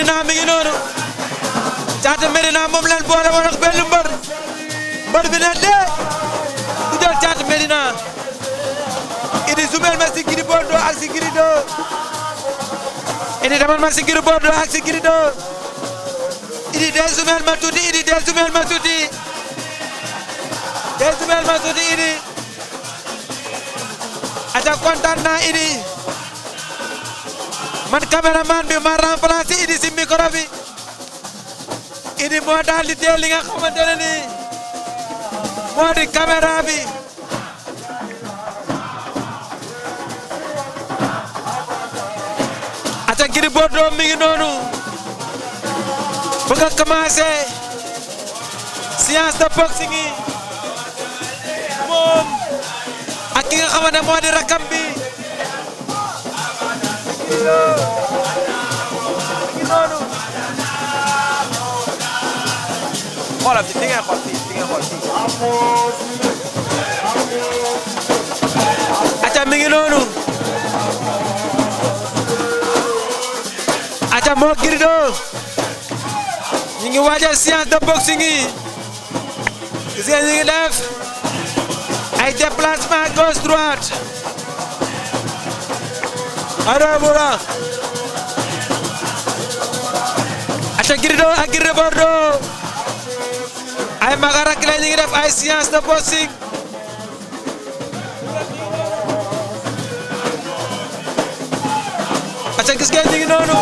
Medina mi ngi noonu Caatu Medina moom leen boole woon ak benn mbër mbër bi ne dee du jël Caatu Medina Idi sumel ma si Gris Bordeaux ak si Gris 2 Idi demal ma si Gris Bordeaux ak si Gris 2 Idi dee sumel ma tuuti Idi dee sumel ma tuuti dee sumel ma tuuti Idi aca kontaan naa Idi man caméraman bi ma remplacé Idi si micro bi Idi moo daal di teel li nga xamante ne nii moo di caméra bi aca Gris Bordeaux mi ngi noonu bëgg a commencé séance de boxing yi moom ak ki nga xamante moo di rakam bi xoolal fi fi ngeen xool fii fi ngeen xool fii. aca mi ngi noonu aca moo Gris 2 ñu ngi waajal séance de boxing yi gis ngeen ñu ngi def ay déplacement gauche droite arabura aca Gris 2 ak Gris Bordeaux ay magarak la ñu ngi def ay séance de boxing aca gis ngeen ñu ngi noonu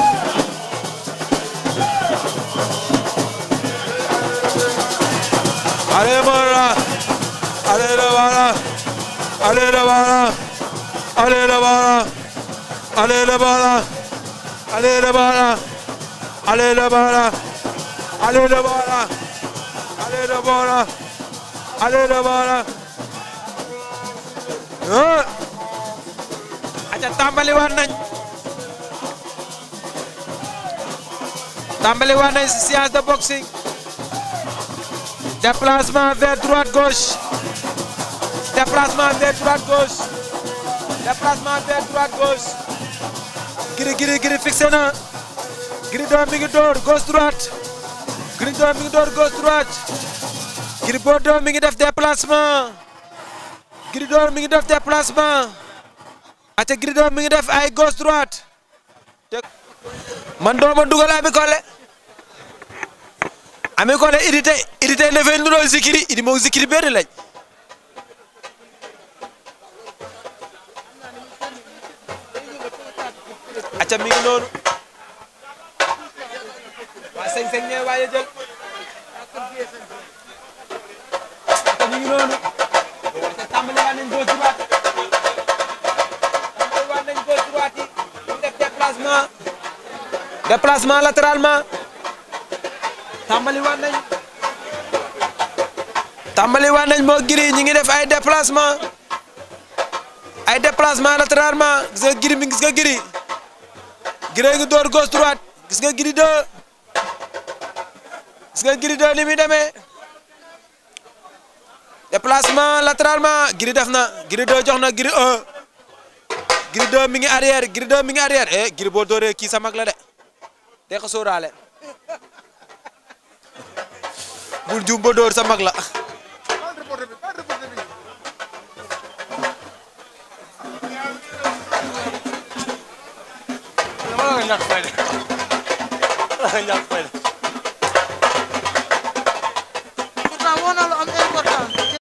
allez voilà allez le voilà allez le voilà allez le voilà allez le voilà allez le voilà allez le voilà allez le voilà allez le voilà allez le voilà ah aca tàmbali waat nañ tàmbali waat nañ si séance de boxing déplacement vers droite gauche déplacement vers droite gauche déplacement vers droite gauche Gris Gris Gris fixé na Gris 2 mi ngi door gauche droite Gris 2 mi ngi door gauche droite Gris Bordeaux mi ngi def déplacement Gris 2 mi ngi def déplacement ate Gris 2 mi ngi def ay gauche droite man dooma dugal Ami Collé Ami Collé Idi tey Idi tey dafay nuróol Zikiri Idi moom Zikiri benn lañ acca mi ngi noonu waa sëñ sëñ ñee waaye jël acca mi ngi noonu acca tàmbali waa nañ gauche droite tàmbali waa nañ gauche droite yi ñu def déplacement déplacement latéralement tàmbali waat nañ tàmbali waat nañ moo Gris ñi ngi def ay déplacement ay déplacement latéralement gis nga Gris mi gis nga Gris Gris ngi door gauche droite gis nga Gris 2 gis nga Gris 2 ni muy demee déplacement latéralement Gris def na Gris 2 jox na Gris 1 Gris 2 mi ngi arrière Gris 2 mi ngi arrière eh Gris boo dooree kii sa mag la de te ko sóoraale bul juum ba dóor sa mag la dama la nga ñàkk fayda dama la nga ñàkk fayda